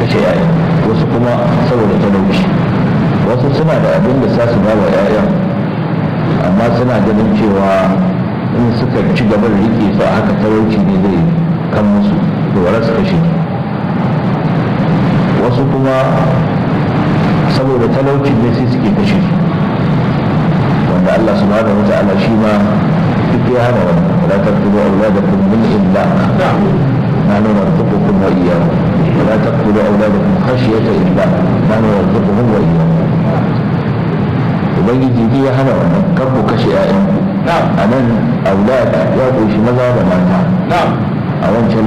kashe yayan wasu kuma saboda talauci wasu suna da abin da za su ba wa yayan amma suna ganin cewa in suka ci gaba da rike su a haka talauci ne zai kan musu da wara su kashe wasu kuma saboda talauci ne sai suke kashe su wanda Allah subhanahu wa ta'ala shi ma duk ya hana wannan wala taqtulu awladakum min imlaq نحن نرزقكم وإياهم ولا تقتلوا أولادكم خشية إملاق نحن نرزقهم وإياهم ubangiji ji ya hana wannan kan ku kashe ƴaƴanku a nan aulad ya kunshi maza da mata a wancan